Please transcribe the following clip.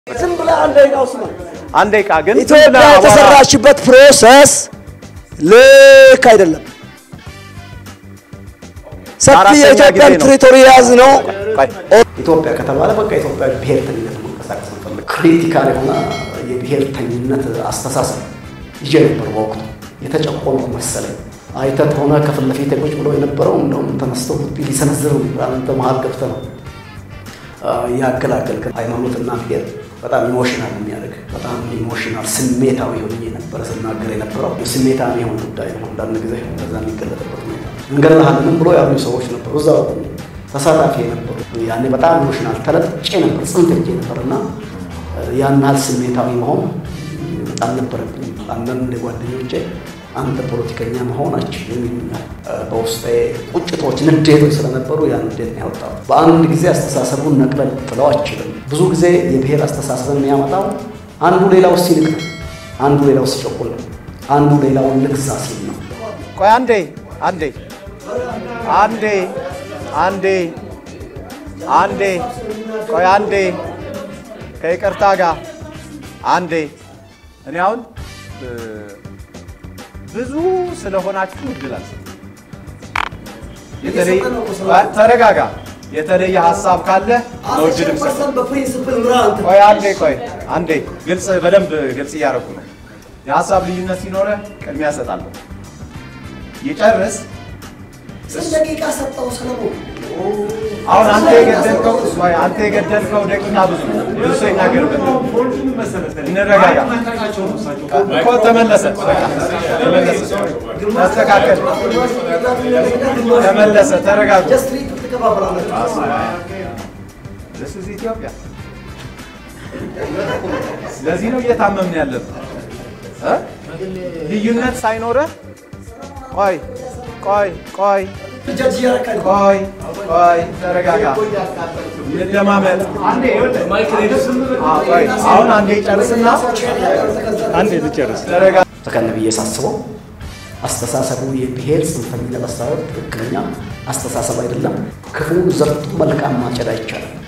ዝም ብለህ አንድ ደቂቃ ውስጥ ነው። አንድ ደቂቃ ግን ኢትዮጵያ የተሰራችበት ፕሮሰስ ልክ አይደለም። ሰፊ አራተኛ የኢትዮጵያን ጊዜ ነው። ቴሪቶሪ የያዝ ነው። ቆይ ኢትዮጵያ ከተባለ በቃ ኢትዮጵያ ብሔርተኝነት መንቀሳቀስ ንፈልግ ክሪቲካል የሆነ የብሔርተኝነት አስተሳሰብ ይዤ ነበር በወቅቱ የተጨቆንኩ መሰለኝ። አይተህ ከሆነ ከፊት ለፊት ቁጭ ብሎ የነበረው እንደውም ተነስተው ሊሰነዝር አንተ መሀል ገብተህ ነው ያገላገልክ። ሃይማኖትና ብሔር በጣም ኢሞሽናል የሚያደርግ በጣም ኢሞሽናል ስሜታዊ ሆኜ ነበረ ስናገር የነበረው ስሜታዊ የሆነ ጉዳይ ነው። አንዳንድ ጊዜ በዛ የሚገለጥበት ሁኔታ እንገድልሃለንም ብሎ ያሉ ሰዎች ነበሩ፣ እዛው ተሳታፊ የነበሩ ያኔ በጣም ኢሞሽናል ተለጥጬ ነበር፣ ጽንፍ ሄጄ ነበር እና ያን ያህል ስሜታዊ መሆን በጣም ነበረብኝ። አንዳንድ ጓደኞቼ አንተ ፖለቲከኛ መሆን አችልም ይሉኛል። በውስጤ ቁጭቶች፣ ንዴቶች ስለነበሩ ያን ንዴት ነው ያወጣው። በአንድ ጊዜ አስተሳሰቡን ነቅለን ጥለው አችልም። ብዙ ጊዜ የብሔር አስተሳሰብን የሚያመጣው አንዱ ሌላው ሲንቅ ነው፣ አንዱ ሌላው ሲጨቁል ነው፣ አንዱ ሌላውን ልግዛ ሲል ነው። ቆይ አንዴ አንዴ አንዴ አንዴ አንዴ ቆይ አንዴ ከይቅርታ ጋር አንዴ እኔ አሁን እ፣ ብዙ ስለሆናችሁ እድል አልሰጥም። የተለየ ተረጋጋ። የተለየ ሀሳብ ካለ ነው እድል የምሰጠው። በፕሪንስፕል ምራ አንተ ቆይ አንዴ ቆይ አንዴ ግልጽ በደንብ ግልጽ እያደረኩ ነው። የሀሳብ ልዩነት ሲኖረ ቅድሚያ እሰጣለሁ። ይጨርስ። ስንት ደቂቃ ሰጠው ሰለሞን? አሁን አንተ የገደልከው ቆይ አንተ የገደልከው ደቂቃ ብዙ ነው። ብዙ ሰው ይናገርበት። እንረጋጋ እኮ ተመለሰ፣ በቃ ተመለሰ፣ ተስተካከል፣ ተመለሰ፣ ተረጋጉ። ጀስት ሪት ትከባበራላችሁ። This is ኢትዮጵያ። ስለዚህ ነው እየታመምን ያለብን እ? ልዩነት ሳይኖረህ ቆይ ቆይ ቆይ ጀጅ እያደረካኝ ነው። ቆይ ቆይ ተረጋጋ፣ እንደማመጥ ቆይ አሁን አንዴ ጨርስና አንዴ ልጨርስ። ተረጋጋ። ሰከን ብዬ ሳስበው አስተሳሰቡ የብሔር ጽንፈኝነት አስተሳሰብ ትክክለኛ አስተሳሰብ አይደለም። ክፉን ዘርቶ መልካም ማጨድ አይቻልም።